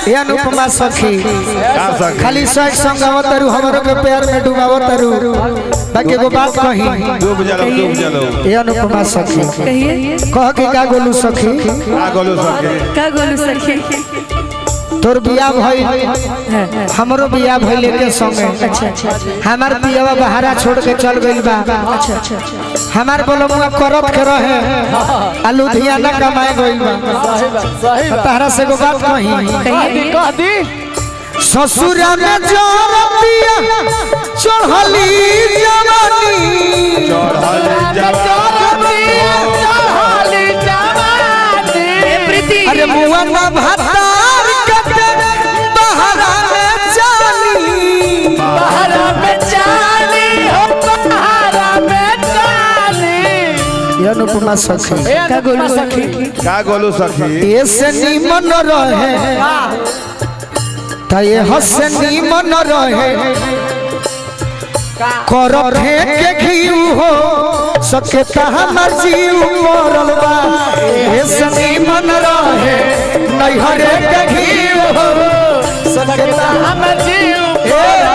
ये अनुपमा सखी का सखी? खाली सच संगावत तारू हमरो के प्यार में डुबावत तारू बाकी एगो बात कही डूब जलो डूब जलो ये अनुपमा सखी कहिए कह के का गोलू सखी का गोलू सके का गोलू सखी तोर बियाह भइल हमरो बियाह भइल के संगे अच्छा अच्छा अच्छा हमार पियवा बहारा छोड़ के चल गइल बा अच्छा अच्छा अच्छा हमार बोलमुआ करत के रहे आ लुधियाना कमाए गइल बा तारा से एगो बात कही कहिए ससुरा में जोर पिया चढ़ली जवानी ए प्रीति अरे मुआ ना भातार कटे बहारा में जानी बहारा में चाली हो बहारा में चाली ये अनुपमा सखी का गोलू सखी का गोलू सखी ऐसे निमन रहे त ये हसे निमन रहे कर फेंक घीउ हो सके हमर जीव मरल बा ऐसे निमन रहे नैहरे के घीउ हो सके हमर जीव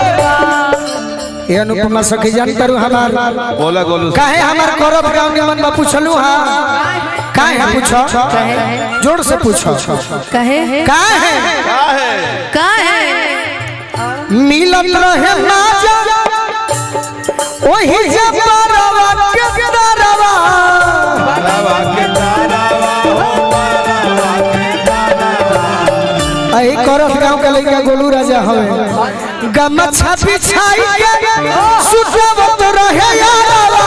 ये अनुपमा सखी जान करू हमार बोला गोलू काहे हमार करब गाँव निमन बा पूछलू हा काहे पूछो जोर से पूछो कहे काहे का है का है मिलत रहे माजा ओही जब परवा के दरवा बाबा के तारावा हो बाबा के तारावा अही करत गांव के लइका गोलू राजा हवे गमछा बिछाई के सुतवत रहे यारवा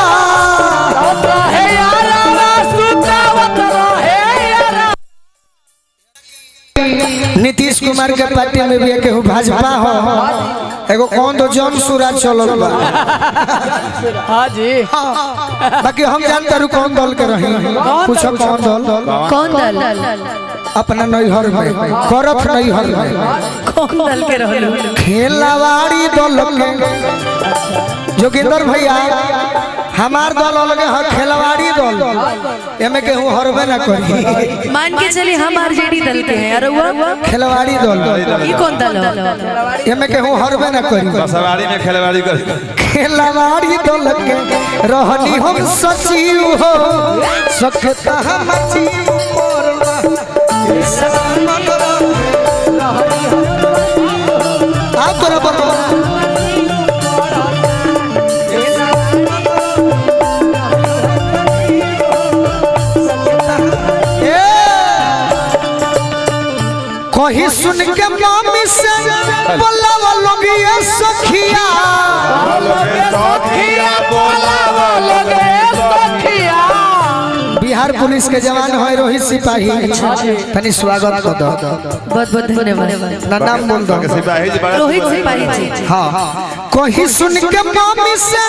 नीतीश कुमार के पार्टी में भी केहू भाजपा हो एगो कौन तो जन सूरज चलल बा हाँ जी बाकी हम जानते रहो कौन दल के रही पूछो कौन दल कौन दल अपना नैहर में करत नैहर में कौन दल के रहलू खेलवाड़ी दल के जोगिंदर भैया हमार दल अलग है खेलवाड़ी दल एमे केहू हरबे ना करी मान के चली हम आरजेडी दल के हैं अरे हुआ खेलवाड़ी दल ये कौन दल है एमे केहू हरबे ना करी सवारी में खेलवाड़ी कर खेलवाड़ी दल के रहनी हम सचिव हो सखता हम जीव मोरला आप तोरा बता कहीं सुन के मामी से बोला लोग ये सखिया बिहार पुलिस के जवान है रोहित सिपाही तनी स्वागत कर दो बहुत बहुत धन्यवाद ना नाम बोल दो सिपाही जी बड़ा रोहित सिपाही जी हाँ कहीं सुन के मामी से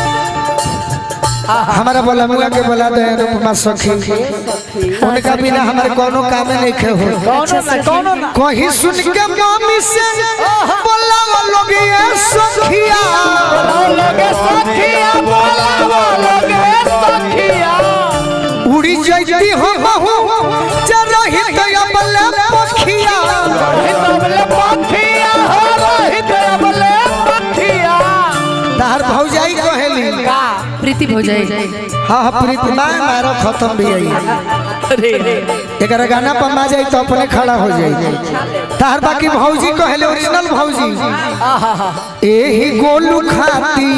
हमारा बोला मुआ के बोला दे अनुपमा सखी उनका बिना हमारे कोनो काम नहीं खे हो कहीं सुन के मामी से बोला वो लोग ये सखिया उड़ी जाती हो महू जरा ही दया बल्ले पखिया तार भौजाई कहेली प्रीति भोजाई हाँ हाँ प्रीति माँ मारो खत्म भी आई एक गाना पर मा जाई तो अपने खड़ा हो जाई तार बाकी भौजी कहेले ओरिजिनल भौजी एही गोलू खाती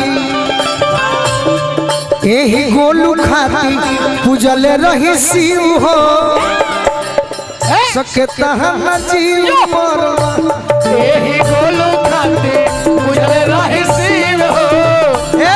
एही गोलू खाती पूजले रही शिव हो सकता हम जीव मरवा ए,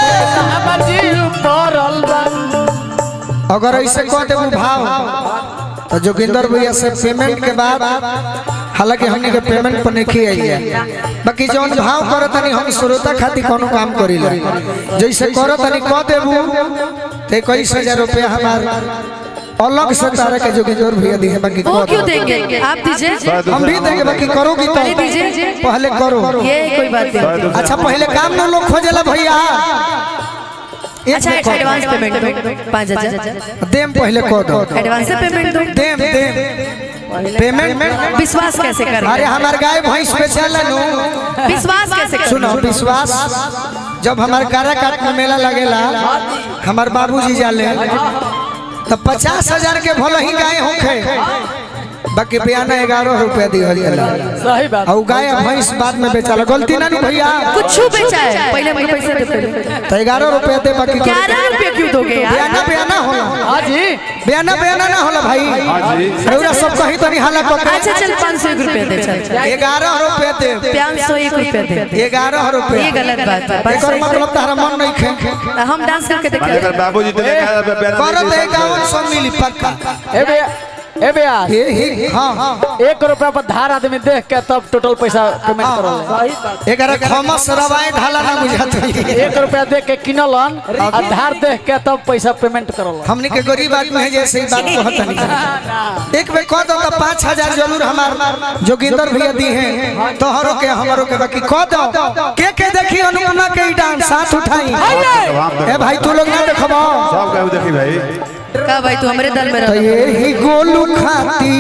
अगर ऐसे कह देबू भाव तो जोगिंदर भैया से पेमेंट के बाद हालांकि हमनी के पेमेंट पर नहीं आई है बाकी जौन भाव करो तनी हम श्रोता खातिर कोनो काम करीला जैसे करो तनी कह देबू ते इक्कीस हजार रुपया हमार अलग से तारा के जोगिंदर भैया दिए बाकी वो कह क्यों दो। देंगे आप दीजिए हम भी देंगे बाकी करोगी तो पहले दीजिए पहले करो ये कोई बात नहीं अच्छा पहले काम ना लोग खोजेला भैया एक अच्छा में कह दो। एडवांस पेमेंट दो पाँच हजार देम पहले कह दो एडवांस से पेमेंट दो देम देम पेमेंट विश्वास कैसे अरे करें हमार गाय भैंस बेचेला नु विश्वास कैसे करें सुनो विश्वास जब हमार कारा काट में मेला लगेला हमार बाबूजी जाले तो पचास हजार के भले ही गाय होखे बाकी बयाना ग्यारह रुपया दिहल जाला सही बात और गाय आ भैंस बाद में बेचाला गलती ना नु भैया कुछ बेचा है पहले हमको पैसे दे पहले तो ग्यारह रुपया दे बाकी ग्यारह रुपये क्यों दोगे यार बयाना बयाना होला हाँ जी बयाना बयाना ना होला भाई हाँ जी रउरा सब कहीं तो नहीं हाला अच्छा चल पाँच सौ एक रुपया दे चल ग्यारह रुपया दे पाँच सौ एक रुपया दे ग्यारह रुपया ये गलत बात है पाँच सौ एकर एक मतलब तारा मन नहीं खे हम डांस करके माने देखे अगर बाबूजी तो देखा है प्यारा करत है गावन सब मिली पक्का ए भैया ए भैया ये ही हाँ हाँ एक रुपया पर धार आदमी देख के तब टोटल पैसा पेमेंट करो एकर खमस रवाए ढाला ना बुझात है। एक रुपया दे के किनलन आ धार देख के तब पैसा पेमेंट करल हमने के गरीब आदमी है जैसे ही बात को हता नहीं एक बे कह दो तो पाँच हजार जरूर हमार जोगिंदर भैया दी हैं तोहरों के हमारों के बाकी कह दो के के देखी अनुपमा के ई डांस साथ उठाई ए भाई तू लोग ना देखबो सब कहू देखी भाई का भाई तू हमारे दल में तो रह ये ही गोलू खाती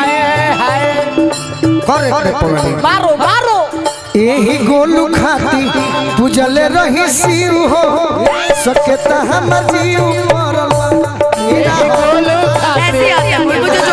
करे करे पगड़ी मारो मारो यही गोलू खाती पूजल रही शिव हो सकेता हमर जीव मरल हीरा हो। ऐसे आते हैं मुझे जो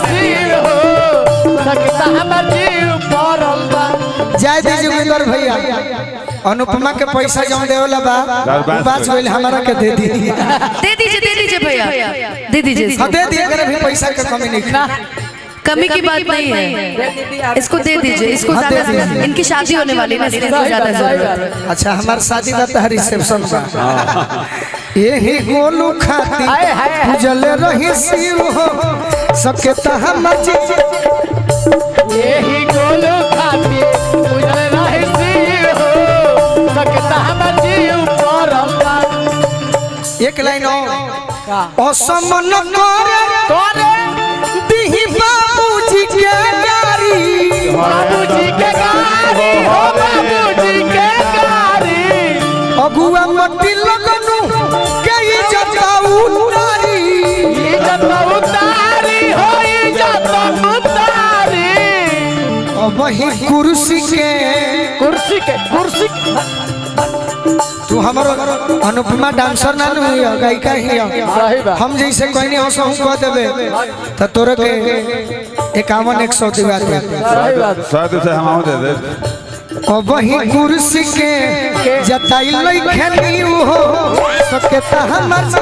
सकता हमर जीव पड़ल बा जय दी जोगिंदर भैया अनुपमा के पैसा जौन देवला बा उ बात गइल हमरा के दे दी दे दीजिए दे दीजिए भैया दे दीजिए हाँ दे दिए अगर भी पैसा के कमी नहीं ना कमी की बात नहीं है इसको दे दीजिए इसको हाँ, दे ज्यादा दीजिए। इनकी शादी होने वाली है ना इसलिए इसको ज्यादा जरूरत है अच्छा हमार शादी का तो रिसेप्शन बा यही गोलू खाती हाय, हाय, हाय। पूजल रही शिव हो सकेता हमर जीव यही गोलू खाती उजल रही सी हो सकता हमर जीव पड़ल बा एक लाइन और का असमन करे करे दिही बाबूजी के गारी बाबूजी के गाड़ी हो बाबूजी के गाड़ी अगुआ मट्टी लगनु के इज्जत उतारी इज्जत उतारी हो इज्जत उतारी अब वही कुर्सी के कुर्सी के कुर्सी तू हमारो अनुपमा डांसर ना नु हिया गायिका हिया सही बात हम जैसे कहनी हो सो कह देबे त तोरे के इक्यावन एक सौ दिवा दे सही बात शायद उसे हम आओ दे दे अब वही कुर्सी के जताई लइखनी हो सकेता हमर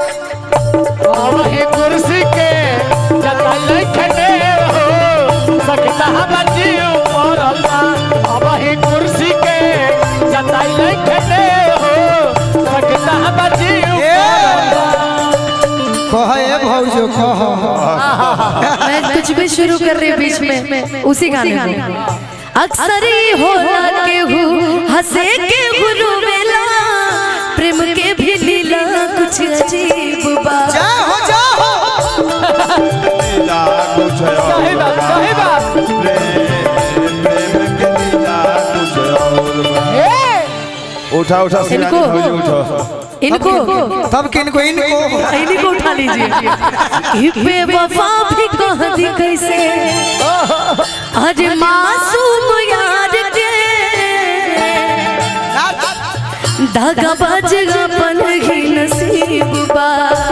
वही कुर्सी के जतल खने हो सकता हम जीव पड़ल अब वही कुर्सी के जतल खने हो सकता हम जीव कह ए भौजो कह मैं कुछ भी शुरू कर रही हूँ बीच में उसी गाने में अक्सर ही होला के हूँ हंसे के गुरु मेला प्रेम के भी लीला कुछ अजीब बात जा हो जा हो लीला कुछ सही बात सही बात प्रेम प्रेम के लीला कुछ और बा। ए उठा उठा सिरानी इनको? भौजी उठो इनको तब किनको इनको इन्हीं को उठा लीजिए हिपे वफा भी कह दी कैसे अरे मासूम यार के धागा बाजगा पल ही नसीब बा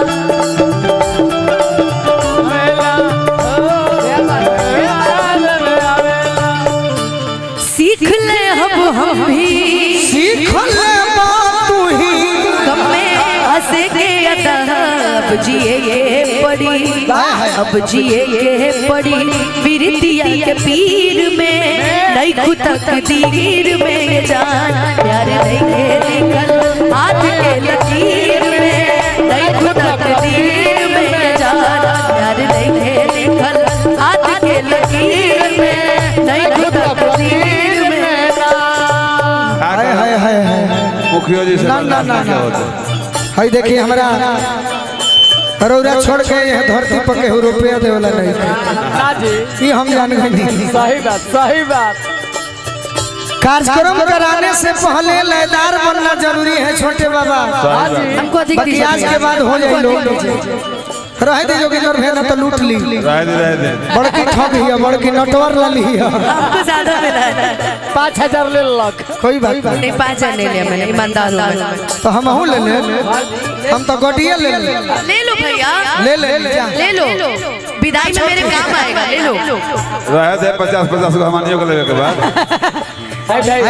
सीख ले अब हम भी सीख ले बात तू ही गम में हंसे के अदा अब जिए ये पड़ी अब जिए ये पड़ी बिरतिया के पीर में नहीं खुद तकदीर में ये जान प्यार देखे निकल हाथ के लकीर में नहीं खुद तकदीर में ये जान प्यार देखे निकल हाथ के लकीर में नहीं खुद तकदीर में हाय हाय हाय हाय मुखियो जी से ना, ना, ना, क्या ना। होता हाय देखिए हमारा रौरा छोड़ के यह धरती पर केहू रुपया देवला नहीं ना जी ये हम जान गए सही बात सही बात कार्यक्रम कराने से पहले लयदार बनना जरूरी है छोटे बाबा हाँ जी हमको अधिक बाकी आज दीजिए के बाद हो जाए लोग रहे दे जोगिंदर भैया ना तो लूट ली रह दे रह दे बड़की ठग हिया बड़की नटवर ला ली हिया हमको ज्यादा मिला है पाँच हजार ले लक कोई बात नहीं नहीं पाँच हजार ले लिया मैंने ईमानदार हूँ मैं तो हम हूँ ले ले हम तो गोटिया ले ले ले लो भैया ले ले जा ले लो विदाई में मेरे काम आएगा ले लो रह दे पचास पचास को हमानियों को लेवे के बाद है भाई